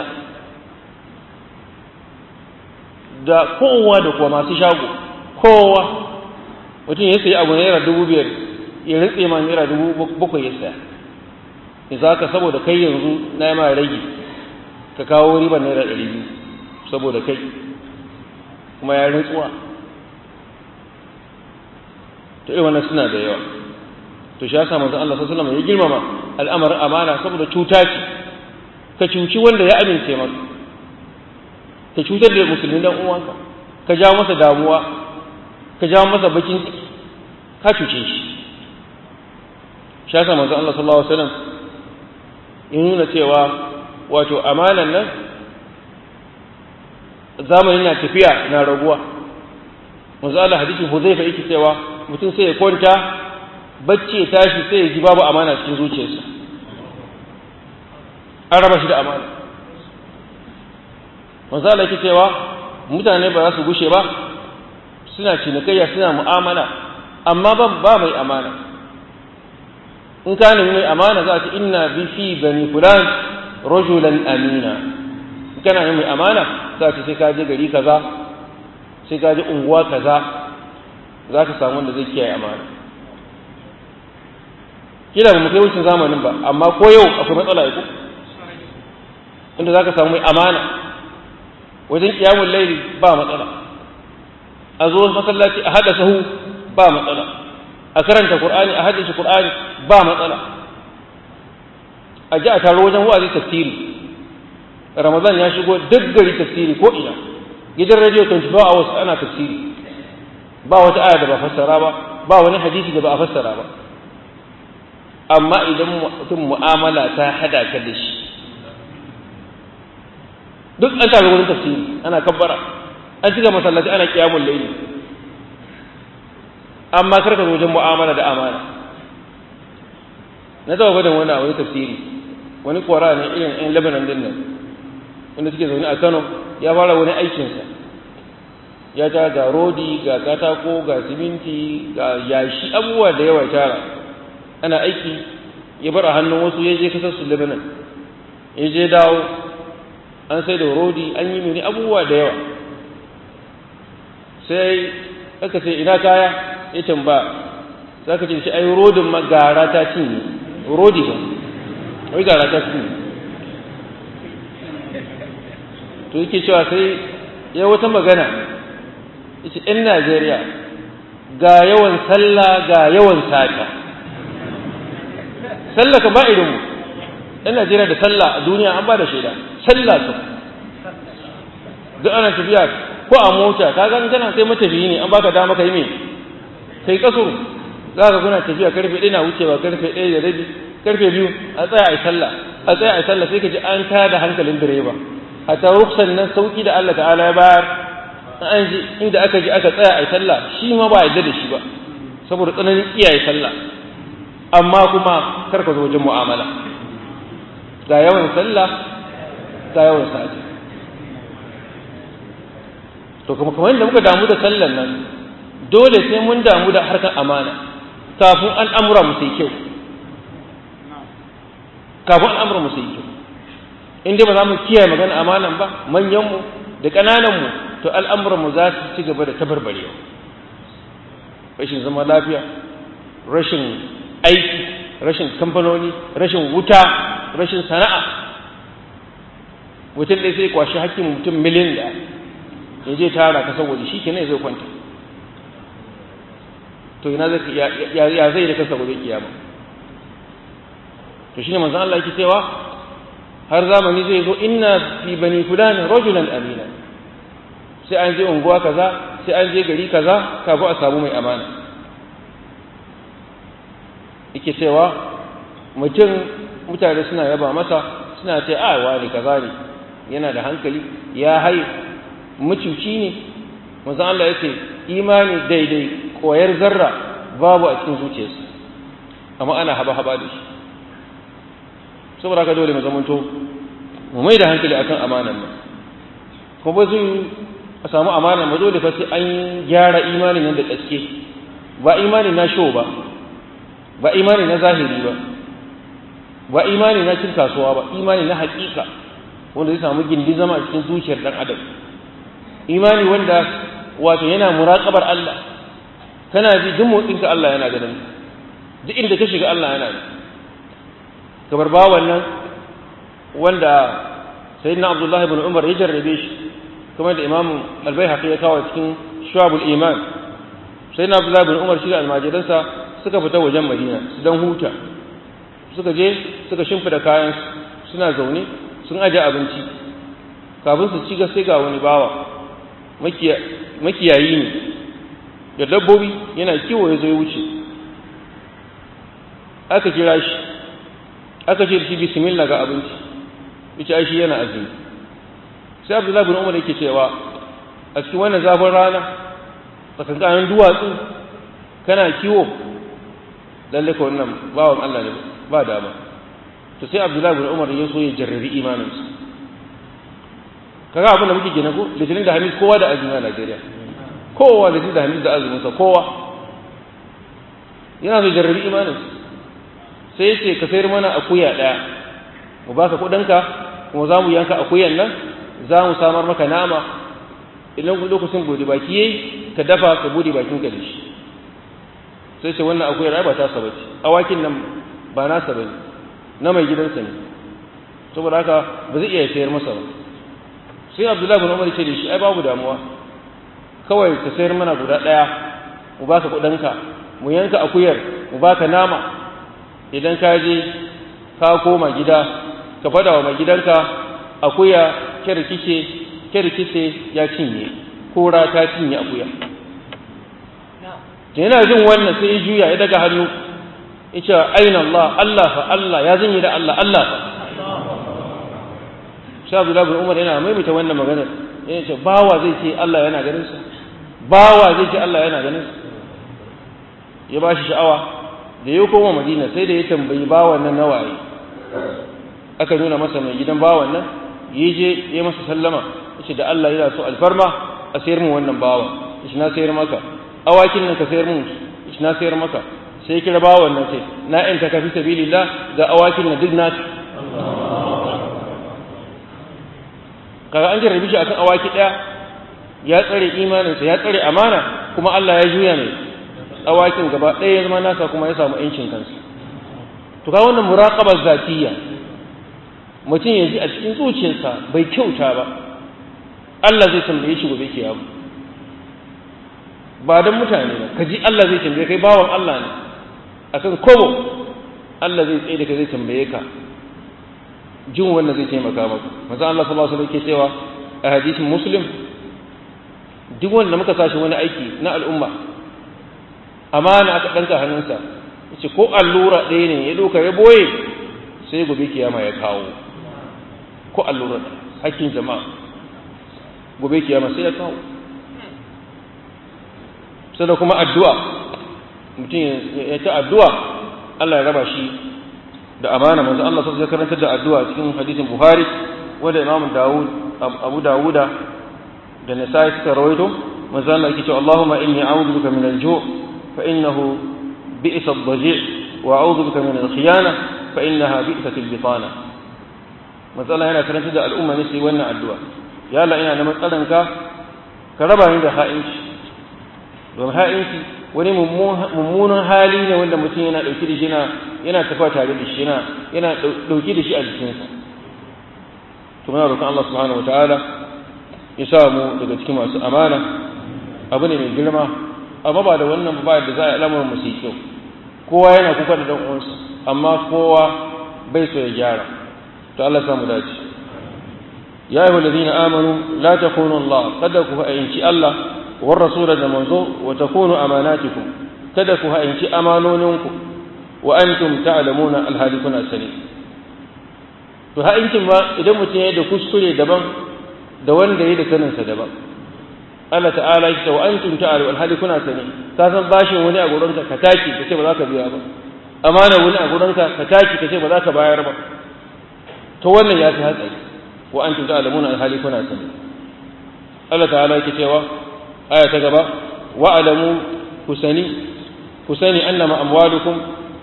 da kowa da kuwa masu shago kowa mutum ya sayi abu naira dubu biyar ya rintse ma naira dubu bakwai ya saya za ka saboda kai yanzu na yi ma rage ka kawo ribar naira ɗari biyu saboda kai kuma ya rintsuwa to irin wannan suna da yawa to shi ya sa manzon Allah sallallahu alaihi ya girmama al'amarin amana saboda cuta ce ka cuci wanda ya amince maka ka cutar da musulmi dan uwanka ka jawo masa damuwa ka jawo masa bakin ciki ka cuce shi shi ya sa manzon Allah sallallahu alaihi wasallam in nuna cewa wato amanan nan zamani na tafiya na raguwa manzo Allah hadisin Huzaifa yake cewa mutum sai ya kwanta bacci ya tashi sai ya ji babu amana cikin zuciyarsa an raba shi da amana manzo Allah yake cewa mutane ba za su gushe ba suna cinikayya suna mu'amala amma ban ba mai amana in ka nemi mai amana za a ce inna bi fi bani fulan rajulan amina in kana nemi mai amana za a ce sai ka je gari kaza sai ka je unguwa kaza za ka samu wanda zai kiyaye amana kila ba mu kai wucin zamanin ba amma ko yau akwai matsala ko inda za ka samu mai amana wajen kiyamun laili ba matsala a zo masallaci a hada sahu ba matsala a karanta qur'ani a haddace qur'ani ba matsala a ji a taro wajen wa'azi tafsiri ramadan ya shigo duk gari tafsiri ko ina gidan radio 24 hours ana tafsiri ba wata aya da ba fassara ba ba wani hadisi da ba a fassara ba amma idan mutum mu'amala ta hada ka da shi duk an taro wurin tafsiri ana kabbara an shiga masallaci ana kiyamul layli amma kar ka zo wajen mu'amala da amana na taba gwadon wani a wani tafsiri wani kwara ne irin yan lebanon din nan wanda suke zaune a kano ya fara wani aikinsa ya ta ga rodi ga katako ga siminti ga yashi abubuwa da yawa tara ana aiki ya bar a hannun wasu ya je kasar su lebanon ya je dawo an sai da rodi an yi mini abubuwa da yawa sai aka ce ina kaya ya tamba za ka ce shi ai rodin ma gara ta cinye rodi ba wai gara ta cinye to yake cewa sai ya wata magana yace ɗan Najeriya ga yawan sallah ga yawan sata sallah ka ba irinmu ɗan Najeriya da sallah a duniya an ba da shaida sallah ka duk ana tafiya ko a mota ka ga kana sai matafiyi ne an baka dama kai me kai kasur za ka kuna tafiya karfe ɗaya na wucewa karfe ɗaya da rabi karfe biyu a tsaya a yi sallah a tsaya a yi sallah sai ka ji an tada hankalin direba a ta ruksan nan sauki da Allah ta'ala ya bayar an ji inda aka ji aka tsaya a yi sallah shi ma ba yadda da shi ba saboda tsananin iyaye sallah amma kuma kar ka zo wajen mu'amala ga yawan sallah ga yawan sa'adi to kuma kamar yadda muka damu da sallan nan dole sai mun damu da harkar amana kafin al'amura mu sai kyau kafin al'amura mu sai kyau in dai ba za mu kiyaye magana amanan ba manyanmu da ƙanananmu to al'amuranmu za su ci gaba da tabarbarewa rashin zama lafiya rashin aiki rashin kamfanoni rashin wuta rashin sana'a mutum ɗaya sai kwashi hakkin mutum miliyan da ya je tara ka saboda shi kenan zai kwanta to ina zai ya zai da kansa gobe kiyama to shine manzon Allah yake cewa har zamani zai zo inna fi bani fulan rajulan amina sai an je unguwa kaza sai an je gari kaza kafin a samu mai amana yake cewa mutum mutane suna yaba masa suna ce a wani kaza ne yana da hankali ya hai mucuci ne manzon Allah yake imani daidai koyar zarra babu a cikin zuciyarsa amma ana haba-haba da shi saboda haka dole mu zamanto mu mai da hankali akan amanan nan ko ba zai a samu amanan ba dole fa sai an gyara imanin nan da gaske ba imani na show ba ba imani na zahiri ba ba imani na cin kasuwa ba imani na hakika wanda zai samu gindin zama a cikin zuciyar dan adam imani wanda wato yana muraqabar Allah kana ji duk motsinka Allah yana ganin duk inda ka shiga Allah yana ganin kamar ba wannan wanda sayyidina Abdullah ibn Umar ya jarrabe shi kamar da Imam Al-Baihaqi ya kawo cikin Shu'abul Iman sayyidina Abdullah ibn Umar shi da almajiransa suka fita wajen Madina su dan huta suka je suka shimfida kayan suna zaune sun aje abinci kafin su ci sai ga wani bawa makiyayi ne da dabbobi yana kiwo ya zo ya wuce aka kira shi aka ce shi bismillah ga abinci yace ai shi yana azumi sai Abdullahi bin Umar yake cewa a cikin wannan zafin rana tsakankanin duwatsu kana kiwo lalle ka wannan bawan Allah ne ba dama to sai Abdullahi bin Umar ya so ya jarrabi imaninsa kaga abin da muke gina ko litinin da hamis kowa da azumi a Najeriya kowa litinin da hamis da azuminsa kowa yana so jarrabi imaninsa sai ya ce ka sayar mana akuya ɗaya mu baka kuɗinka kuma za mu yanka akuyan nan za mu samar maka nama idan lokacin bude baki yayi ka dafa ka bude bakin ka da shi sai ce wannan akuyar ai ba ta saba ce awakin nan ba nasa bane na mai gidansa ne saboda haka ba zai iya sayar masa ba sai abdullahi bin umar ce da shi ai babu damuwa kawai ka sayar mana guda ɗaya mu baka kuɗinka mu yanka akuyar mu baka nama idan ka je ka koma gida ka fada wa mai gidanka akuya kirkice kirkice ya cinye kora ta cinye akuya yana jin wannan sai ya juya ya daga hannu ya ce aina Allah Allah fa Allah ya zanyi da Allah Allah fa sha Abdullah bin Umar yana maimaita wannan maganar yana ce bawa zai ce Allah yana ganin sa bawa zai ce Allah yana ganin sa ya ba shi sha'awa da ya koma madina sai da ya tambayi bawan nan nawaye aka nuna masa mai gidan bawan nan ya je ya masa sallama ya ce da Allah yana so alfarma a sayar mu wannan bawa ya na sayar maka awakin nan ka sayar mu ya na sayar maka sai kira bawan nan ce na in ta kafi sabilillah ga awakin nan duk naka kaga an jarrabi shi akan awaki daya ya tsare imaninsa ya tsare amana kuma Allah ya juya mai awakin gaba ɗaya ya zama nasa kuma ya samu yancin kansa to ka wannan muraqabar zatiyya mutum ya ji a cikin zuciyarsa bai kyauta ba Allah zai tambaye shi gobe kiyama ba dan mutane ba ka ji Allah zai tambaye kai bawan Allah ne akan kobo Allah zai tsaye da kai zai tambaye ka jin wannan zai taimaka maka manzo Allah sallallahu alaihi wasallam ke cewa a hadisin muslim duk wanda muka sashi wani aiki na al'umma amana aka danka hannunsa yace ko allura ɗaya ne ya doka ya boye sai gobe kiyama ya kawo ko allura hakkin jama'a gobe kiyama sai ya kawo sai da kuma addu'a mutum ya ta addu'a Allah ya raba shi da amana manzo Allah sai ya karanta da addu'a cikin hadisin Buhari wanda Imam Dawud Abu Dawuda da Nasa'i suka rawaito manzo Allah yake cewa Allahumma inni a'udhu bika min al-ju' fa innahu bi'sa ad-daji' wa a'udhu bika min al-khiyana fa innaha bi'sat al-bitana manzo Allah yana karanta da al'umma ne sai wannan addu'a ya Allah ina neman tsaranka ka raba ni da ha'inci don ha'inci wani mummunan hali ne wanda mutum yana ɗauki da shi yana tafiya tare da shi yana ɗauki da shi a jikinsa to muna roƙon Allah subhanahu wa ta'ala ya sa mu daga cikin masu amana abu ne mai girma amma ba da wannan ba da za a al'amuran mu sai kyau kowa yana kuka da dan uwansa amma kowa bai so ya gyara to Allah samu dace ya ayyuhal ladina amanu la takunu Allah kada ku fa'inci Allah war rasul da manzo wa takunu amanatikum kada ku ha'inci amanoninku wa antum ta'lamuna alhalikuna sani to ha'incin ma idan mutum ya da kuskure daban da wanda ya da saninsa daban Allah ta'ala ya ce wa antum ta'lamu alhalikuna sani ka san bashin wani a gurinka ka taki ka ce ba za ka biya ba amana wani a gurinka ka taki ka ce ba za ka bayar ba to wannan ya fi hatsari wa antum ta'lamuna alhalikuna sani Allah ta'ala yake cewa aya ta gaba wa'alamu ku sani ku sani annama amwalukum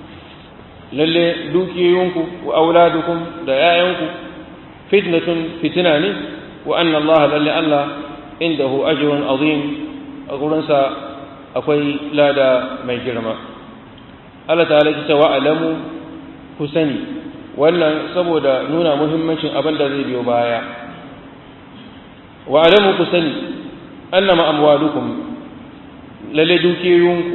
lalle dukiyoyinku wa auladukum da yayanku fitnatun fitina ne wa anna Allah lalle Allah indahu ajrun azim a gurinsa akwai lada mai girma Allah ta'ala ya ce wa'alamu ku sani wannan saboda nuna muhimmancin abin da zai biyo baya wa'alamu ku sani annama amwalukum lalle dukiyoyinku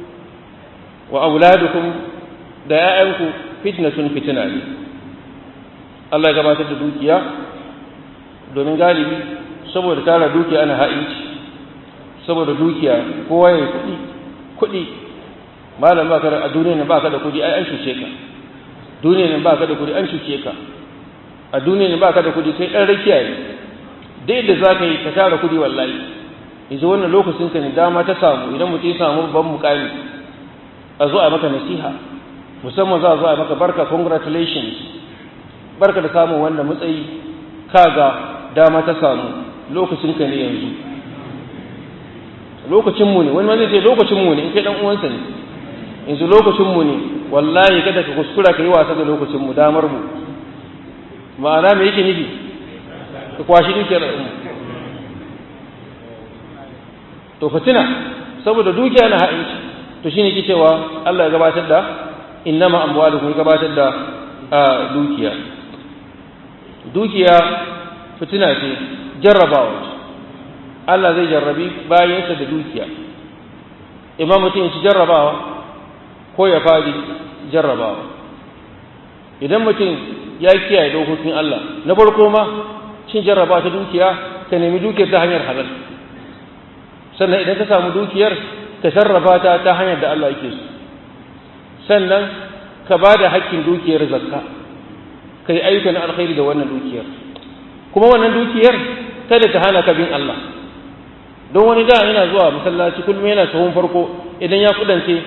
wa auladukum da ‘ya'yanku fitnatun fitina ne Allah ya gabatar da dukiya domin galibi saboda tara dukiya ana ha'inci saboda dukiya kowa ya kuɗi kuɗi malam ba ka da a duniya ba ka da kuɗi ai an shuce ka duniya ba ka da kuɗi an shuce ka a duniya ba ka da kuɗi kai ɗan rakiya ne dai da za ka yi ka tara kuɗi wallahi yanzu wannan lokacin ka ne dama ta samu idan mutum ya samu babban mukami a zo a maka nasiha musamman za a zo a maka barka congratulations barka da samun wannan matsayi kaga dama ta samu lokacin ka ne yanzu lokacin mu ne wani wanda ce lokacin mu ne in kai dan uwansa ne yanzu lokacin mu ne wallahi kada ka kuskura ka yi wasa da lokacin mu damar mu ma'ana me yake nufi ka kwashi dukiyar al'umma to fitina saboda dukiya na ha'inci to shine ke cewa Allah ya gabatar da innama amwalukum ya gabatar da dukiya dukiya fitina ce jarrabawa ce Allah zai jarrabi bayansa da dukiya imam mutum ya ci jarrabawa ko ya fadi jarrabawa idan mutum ya kiyaye dokokin Allah na farko ma cin jarrabawa ta dukiya ka nemi dukiyar ta hanyar halal sannan idan ka samu dukiyar ka sarrafa ta ta hanyar da Allah yake so sannan ka ba da hakkin dukiyar zakka ka yi ayyukan alkhairi da wannan dukiyar kuma wannan dukiyar kada ta hana ka bin Allah don wani da yana zuwa masallaci kullum yana sahun farko idan ya kudance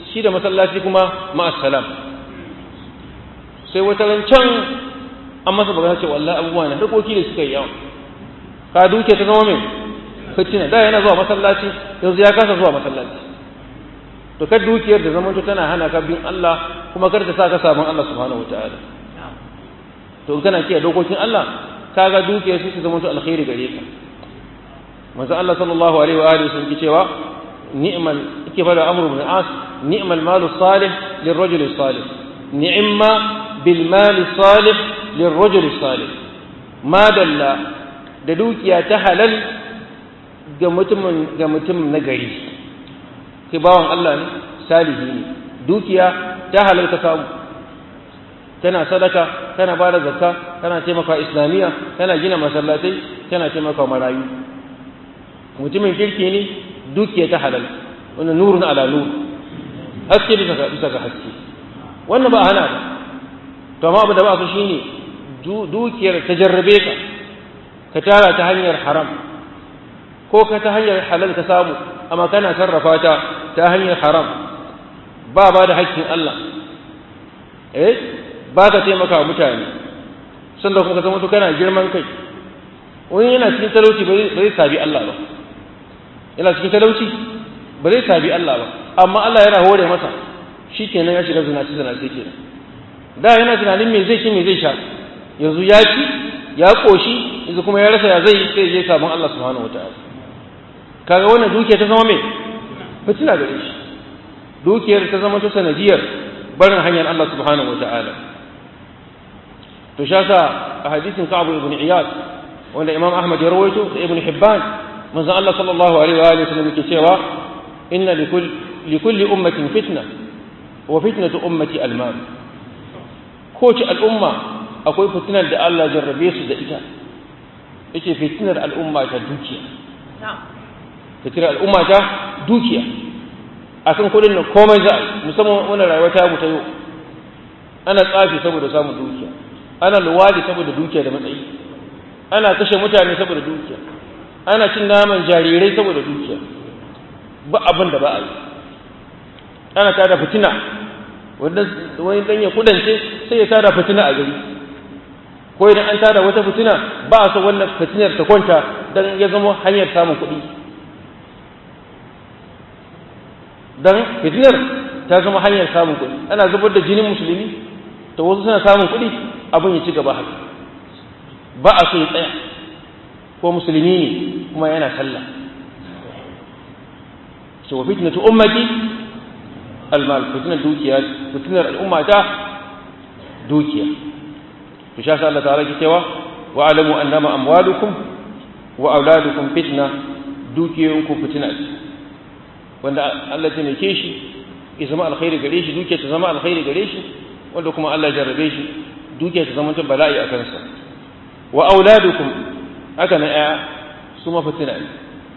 shi da masallaci kuma ma'assalam sai wata can an masa magana ce wallahi abubuwa na harkoki da suka yi yawa ka duke ta zama mai fitina da yana zuwa masallaci yanzu ya kasa zuwa masallaci to kar dukiyar da zamanto tana hana ka bin Allah kuma kar ta sa ka sabon Allah subhanahu wataala to in kana kiyaye dokokin Allah kaga dukiyar su zamanto alkhairi gare ka manzo Allah sallallahu alaihi wa alihi sun ki cewa ni'mal yake fara amru bin as ni'mal malu salih lirrajul salih ni'ma bil mali salih lirrajul salih ma dalla da dukiya ta halal ga mutumin ga mutum na gari sai bawan Allah ne salihi ne dukiya ta halal ka samu tana sadaka tana bada zakka tana taimaka islamiyya tana gina masallatai tana taimaka marayu mutumin kirki ne dukiya ta halal wannan nurun ala nur haske bisa ga bisa ga haske wannan ba hana ba to amma abu da ba su shine dukiyar ta jarrabe ka ka tara ta hanyar haram ko ka ta hanyar halal ka samu amma kana sarrafa ta ta hanyar haram ba ba da haƙƙin Allah eh ba ka taimaka mutane sannan kuma ka zama to kana girman kai wani yana cikin talauci ba zai sabi Allah ba yana cikin talauci ba zai sabi Allah ba amma Allah yana hore masa shi kenan ya shiga zinaci zinaci kenan da yana tunanin me zai ci me zai sha yanzu ya ci ya koshi yanzu kuma ya rasa ya zai sai je sabon Allah subhanahu wataala kaga wannan dukiya ta zama me fitina gare shi dukiyar ta zama ta sanadiyar barin hanyar Allah subhanahu wataala to sha sa a hadisin Ka'ab ibn Iyad wanda Imam Ahmad ya rawaito da Ibn Hibban manzo Allah sallallahu alaihi wa alihi wasallam yake cewa inna likulli likulli ummatin fitna wa fitnatu ummati al-mal kowace al'umma akwai fitinar da Allah jarrabe su da ita yace fitinar al'umma ta dukiya fitinar al'umma ta dukiya akan kudin nan komai za musamman wannan rayuwa ta mu ta yau ana tsafi saboda samun dukiya ana luwadi saboda dukiya da matsayi ana kashe mutane saboda dukiya ana cin naman jarirai saboda dukiya ba abin da ba a yi ana tada fitina wani dan ya kudance sai ya tada fitina a gari ko idan an tada wata fitina ba a so wannan fitinar ta kwanta dan ya zama hanyar samun kuɗi dan fitinar ta zama hanyar samun kuɗi ana zubar da jinin musulmi to wasu suna samun kuɗi abin ya ci gaba haka ba a so ya tsaya ko musulmi ne kuma yana sallah so fitnatu ummati almal fitnar dukiya fitnar al'umma ta dukiya to sha Allah ta'ala ke cewa wa alamu annama amwalukum wa auladukum fitna dukiyoyinku fitina ce wanda Allah ta nake shi ya zama alkhairi gare shi dukiya ta zama alkhairi gare shi wanda kuma Allah jarrabe shi dukiya ta zama ta bala'i a kansa wa auladukum haka na ya su ma fitina ne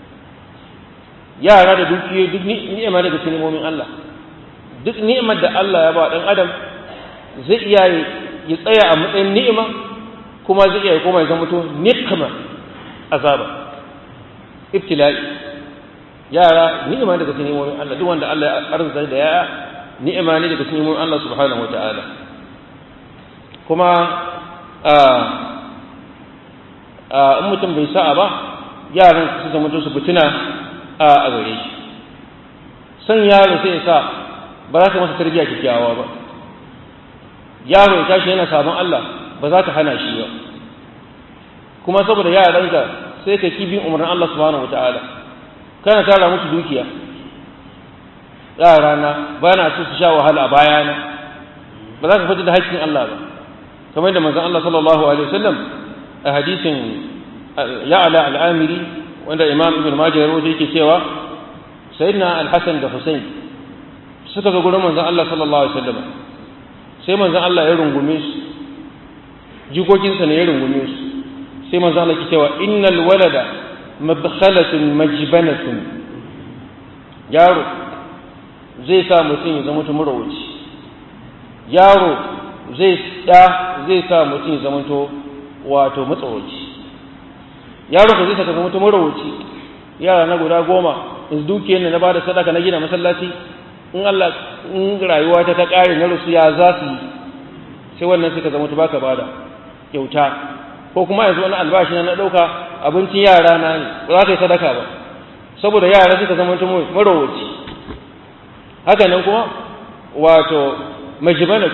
yara da dukiyoyi duk ni'ima daga cikin ni'imomin Allah duk ni'imar da Allah ya ba dan adam zai iya ya tsaya a matsayin ni'ima kuma zai iya koma ya zama to nikma azaba ibtila'i yara ni'ima daga cikin ni'imomin Allah duk wanda Allah ya arzuta da yaya ni'ima ne daga cikin ni'imomin Allah subhanahu wata'ala kuma a a in mutum bai sa'a ba yaran su zama to su fitina a gare shi san yaro sai ya sa ba za ka masa tarbiyya kyakkyawa ba yaro ya tashi yana sabon Allah ba za ka hana shi ba kuma saboda yaranka sai ka ki bin umarnin Allah subhanahu wataala kana tara musu dukiya yarana ba na so su sha wahala a bayana ba za ka fita da haƙƙin Allah ba kamar da manzon Allah sallallahu alaihi wasallam a hadisin ya'la al-amiri wanda imam ibn majah ya rawaito yake cewa sayyidina al-hasan da husayn suka zo gurin manzon Allah sallallahu alaihi wasallam sai manzon Allah ya rungume su jikokinsa ne ya rungume su sai manzon Allah ke cewa innal walada mabkhalatun majbanatun yaro zai sa mutum ya zama murawaci yaro zai da zai sa mutum ya zama wato matsawaci yaro ka zai saka zama murawaci yara na guda goma in dukiyar na bada sadaka na gina masallaci in Allah in rayuwa ta ta ƙare na rusu ya za su yi sai wannan suka zama baka bada kyauta ko kuma yanzu wani albashi na ɗauka abincin yara na ne ba za ka yi sadaka ba saboda yara suka zama marowaci haka nan kuma wato majibanak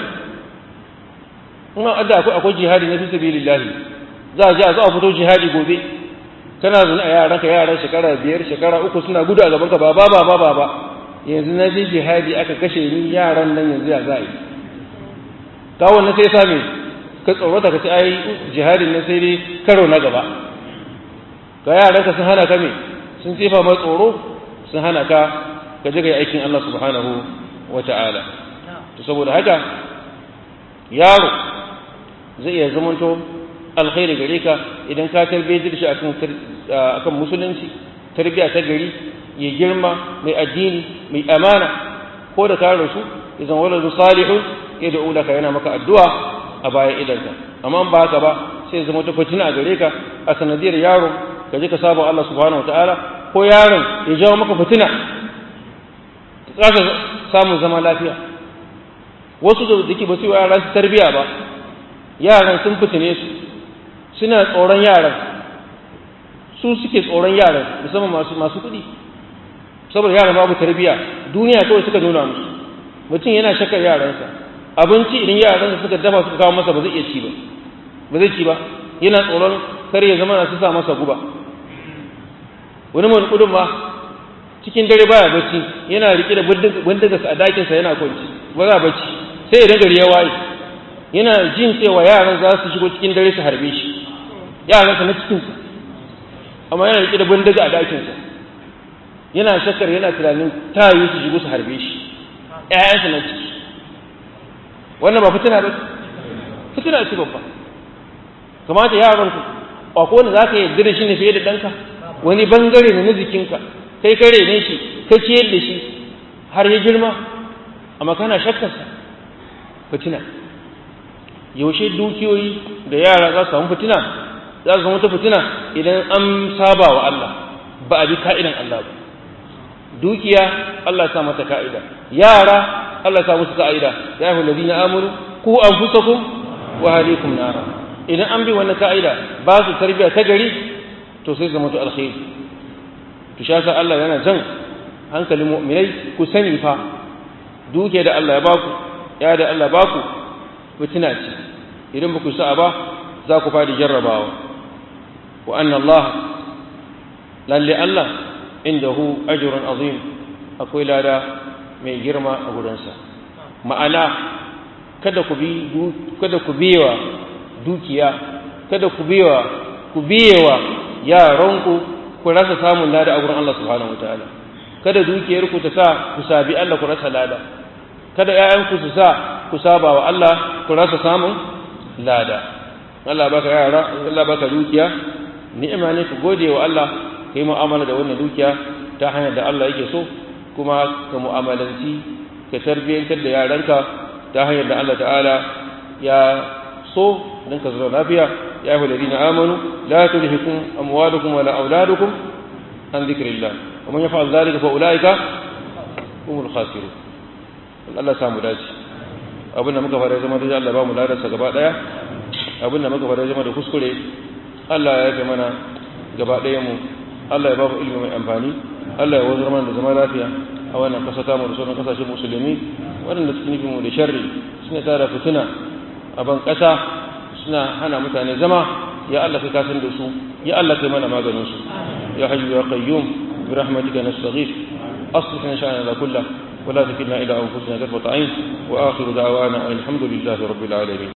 kuma adda akwai akwai jihadi na fi sabilillahi za a ji a zo a fito jihadi gobe kana zuna a yaranka yaran shekara biyar shekara uku suna gudu a gabanka ba ba ba ba ba yanzu na je jihadi aka kashe ni yaran nan yanzu ya za a yi kawo na sai same ka tsorata ka ce ai jihadin na sai dai karo na gaba ga yaranka sun hana ka me sun tsefa ma tsoro sun hana ka ka je ga aikin Allah subhanahu wa ta'ala to saboda haka yaro zai iya zamanto alkhairi gare ka idan ka tarbiyyar shi akan akan musulunci tarbiyya ta gari ya girma mai addini mai amana ko da ka rasu idan waladu salihun ya da ulaka yana maka addu'a a bayan idanka amma ba haka ba sai zama ta fitina a gare ka a sanadiyar yaro ka je ka saba Allah subhanahu wataala ko yaron ya jawo maka fitina ka kasa samun zama lafiya wasu da dake ba su yaran su tarbiya ba yaran sun fitine su suna tsoron yaran su suke tsoron yaran musamman masu masu kuɗi saboda yaran babu tarbiya duniya kawai suka nuna musu mutum yana shakar yaransa abinci idan yaransa suka dafa suka kawo masa ba zai iya ci ba ba zai ci ba yana tsoron kar ya zama na su sa masa guba wani mai kudin ma cikin dare baya bacci yana rike da bindigarsa a dakinsa yana kwanci ba za bacci sai idan gari ya waye yana jin cewa yaran za su shigo cikin dare su harbe shi yaransa na cikinsa amma yana rike da bindiga a dakinsa yana shakkar yana tunanin ta yi su shigo su harbe shi ƴaƴansa na ciki wannan ba fitina ba fitina ce babba kamata yaran ku akwai wanda za ka yarda da shi ne fiye da ɗanka wani bangare ne na jikinka kai kare ne shi ka ciyar da shi har ya girma amma kana shakkarsa fitina yaushe dukiyoyi da yara za su samu fitina za su samu ta fitina idan an saba wa Allah ba a bi ka'idan Allah ba dukiya Allah sa mata ka'ida yara Allah sa musu ka'ida ya ayyuhal ladina amanu ku anfusakum wa ahlikum nara idan an bi wannan ka'ida ba su tarbiya ta gari to sai zama to alkhairi to shasa Allah yana jan hankalin mu'minai ku sani fa duke da Allah ya baku ya da Allah baku fitina ce idan ba ku sa'a ba za ku fadi jarrabawa wa anna Allah lalle Allah indahu ajrun azim akwai lada mai girma a gurinsa ma'ana kada ku bi kada ku biyewa dukiya kada ku biyewa ku biyewa yaranku ku rasa samun lada a gurin Allah subhanahu wataala kada dukiyar ku ta sa ku sabi Allah ku rasa lada kada ƴaƴanku su sa ku saba wa Allah ku rasa samun lada Allah baka yara Allah baka dukiya ni'ima ne ku gode wa Allah kai mu'amala da wannan dukiya ta hanyar da Allah yake so kuma ka mu'amalanci ka tarbiyyantar da yaranka ta hanyar da Allah ta'ala ya so don ka zama lafiya ya yi ladina amanu la tulhikum amwalukum wala auladukum an dhikrillah wa man yaf'al dhalika fa ulaika humul khasirun Allah samu dace abin da muka fara zama da Allah ba mu ladarsa gaba daya abin da muka fara zama da kuskure Allah ya yafe mana gaba daya mu Allah ya ba mu ilimi mai amfani Allah ya wazar mana da zama lafiya a wannan kasa ta mu da sauran kasashen musulmi waɗanda suke nufin mu da sharri suna tara fitina a ban ƙasa suna hana mutane zama ya Allah kai kasan da su ya Allah kai mana maganin su ya hayyu ya qayyum bi rahmatika nastaghith aslih lana sha'ana kullahu ولا تكلنا إلى أنفسنا طرفة عين وآخر دعوانا أن الحمد لله رب العالمين